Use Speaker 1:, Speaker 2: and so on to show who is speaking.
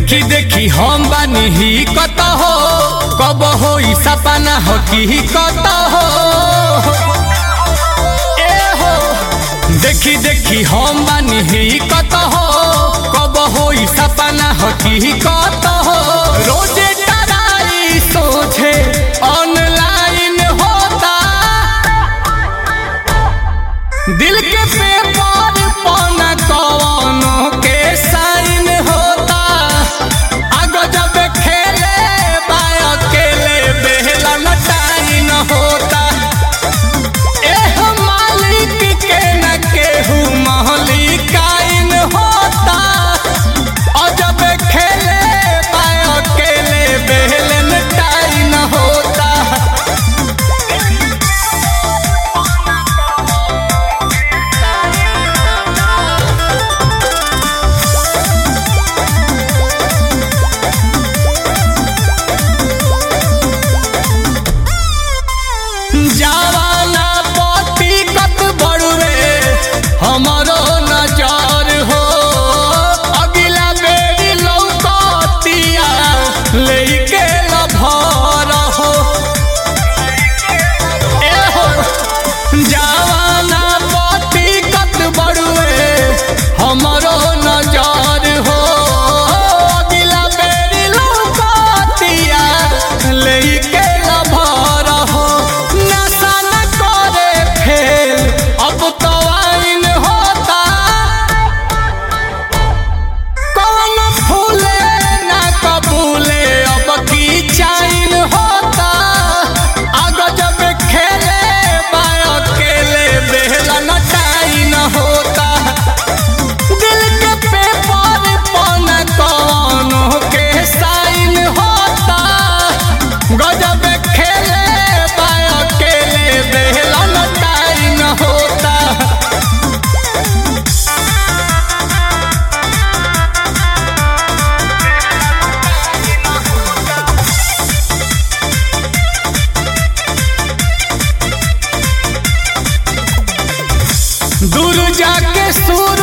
Speaker 1: देखी देखी हम बानी ही कत हो कब हो सपना हो की कत हो ए हो देखी देखी हम बानी ही कत हो कब हो सपना हो की कत हो रोजे टराई सोचे ऑनलाइन होता दिल के पेपर पौना कवनो के साइन होता आगो जब खेले बाय अकेले बेहला न टाइन होता एह मालिक के न केहू महलिकाइन होता और जब खेले बाय अकेले बेहले न टाइन होता जवाना पति कत बड़ुए हमरो नजर हो अगिला बेरी लौकतिया लेके लभर हो ए हो जवाना पति कत बड़ुए हमरो नजर हो अगिला बेरी लौकतिया लेके लभर हो नशा न करे फेल अब तो आइन होता कौन फूले ना कबूले अब की चाइन होता आगो जब खेले बाय अकेले बेहला न टाइन होता दिल के पेपर पन कौनो के साइन होता गजब खेले बाय अकेले बेहला न टाइन होता दूर जाके सूर